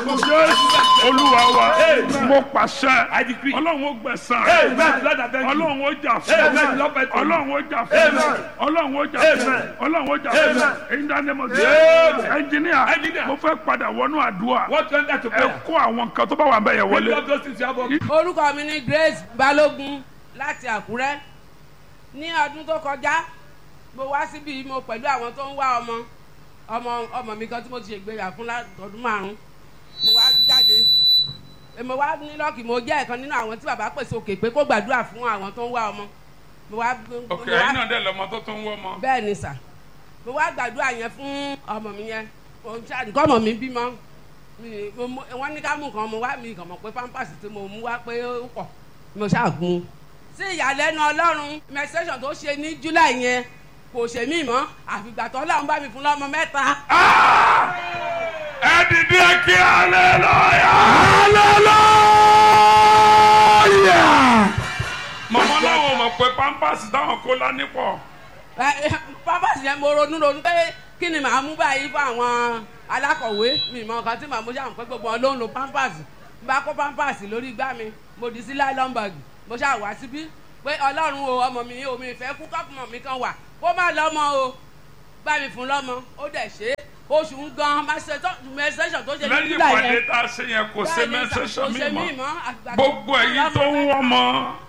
olúwa wa Amen. mo pàṣẹ I decree. ọlọ́run ó gbẹ̀san Amen. Lord, I thank you. ọlọ́run ó jà Amen. fún Lord, I thank you. ọlọ́run ó jà fún Amen. ọlọ́run ó jà fún Amen. ọlọ́run ó jà fún Amen. in the name of Amen. Jesus ẹnjìníà Engineer. mo fẹ́ padà wọnú àdúrà What went that to ẹ prayer? kó àwọn nǹkan tó bá wà bẹ́ẹ̀ yẹn Lift wọlé up those things you have on. orúkọ mi ni grace balógun láti àkúrẹ́ ní ọdún tó kọjá mo wá síbi mo pẹ̀lú àwọn tó ń wá ọmọ ọmọ ọmọ mi kan tí mo ti ṣègbéyà fún látọdún márùn mo wá jáde Eh, mo wá ní lọ́ọ̀kì mo jẹ́ ẹ̀kan nínú àwọn tí bàbá pèsè òkè pé kó gbàdúrà fún àwọn tó ń wá ọmọ mo wá mo ok wá- ẹ̀yin náà dẹ̀ lọ́mọ tó tún wọ́ ọmọ bẹ́ẹ̀ ni sà mo wá gbàdúrà yẹn fún ọmọ mi yẹn mo ṣáà nǹkan ọmọ mi bímọ mi- mo mú- wọ́n ní ká mú nǹkan mo wá mi kàn mọ̀ pé pampers tí mo mú wá pé ó pọ̀ mo ṣáà gun un. sí ìyàlẹ́nu ọlọ́run menstruation tó ṣe ní july yẹn kò ṣe mí mọ́ àfìgbà tó ọlọ́run bá mi fún lọ́mọ mẹ́ta. ẹ dìde kí hallelujah hallelujah mọ̀mọ́ náà wọ́n mọ̀ pé pampers táwọn kó lání pọ̀ Ẹ, ẹ, pampers yẹn mo ronú ronú pé kí ni màá mú báyìí fún àwọn alákọ̀wé mi mọ nǹkan tí màá mú ṣáà pé gbogbo wọn ló ń lo pampers n bá kó pampers lórí igbá mi mo dì sí nylon bag mo ṣáà wá síbí pé ọlọ́run o ọmọ mi o mi fẹ́ kú kọ́kùnmọ̀ mi kan wà kó má lọ́mọ o bá mi fún lọ́mọ ó dẹ̀ ṣe é oṣù ń gan menstruation tó ṣe ní lẹ́yìn july ìpàdé yẹn tá a ṣe yẹn kò ṣe Bẹ́ẹ̀ ni sà, mẹ́sẹ̀sọ̀ kò mi ṣe mọ́ mí mọ́, àgbà tó gbogbo ẹ̀yin tó ń wọ́n mọ́